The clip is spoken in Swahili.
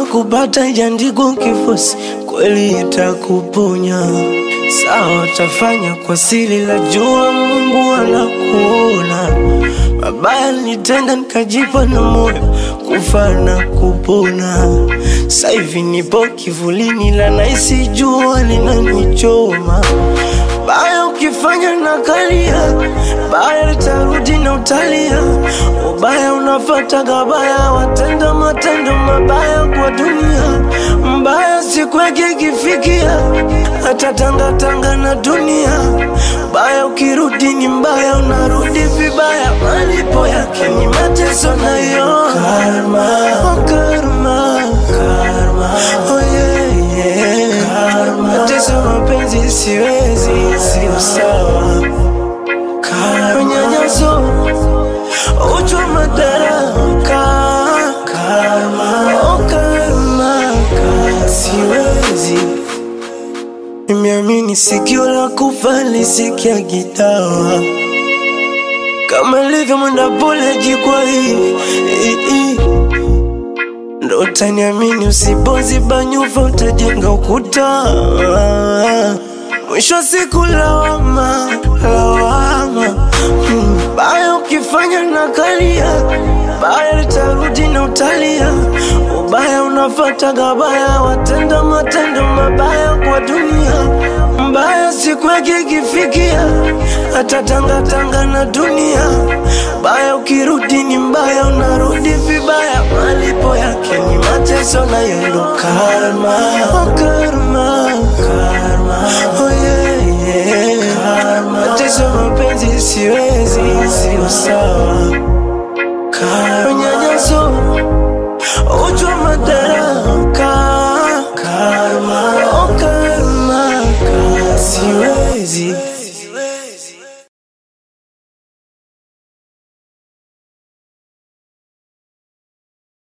kupata ijaandikwa kifosi, kweli itakuponya. Sawa, tafanya kwa siri, la jua Mungu anakuona. Mabaya nitenda nikajipa na moyo kufa na kupona. Sasa hivi nipo kivulini, la naisi jua linanichoma. Baya ukifanya na kalia, baya litarudi na utalia. Ubaya unafata gabaya, watenda matendo mabaya kwa dunia. Mbaya siku yake ikifikia, hata tangatanga na dunia. Baya ukirudi ni mbaya, unarudi vibaya. Malipo yake ni mateso nayo karma, oh karma, karma, oh yeah, yeah. Karma. Mateso mapenzi siwezi, sio sawa. Karma. Unyanyaso, uchwa madaraka, karma, oh karma, karma. Siwezi Nimeamini sikio la kufa lisikia gitawa kama ilivyo mwenda pole jikwa hii hii, hii. Ndo utaniamini usipoziba nyufa utajenga ukuta Mwisho wa siku lawama, lawama hmm. Baya ukifanya na kalia Baya litarudi na utalia Ubaya unafata gabaya Watenda matendo mabaya kwa dunia Mbaya siku yake ikifikia Hata tangatanga na dunia Baya ukirudi ni mbaya Unarudi vibaya Malipo yake ni mateso na yendo karma, oh karma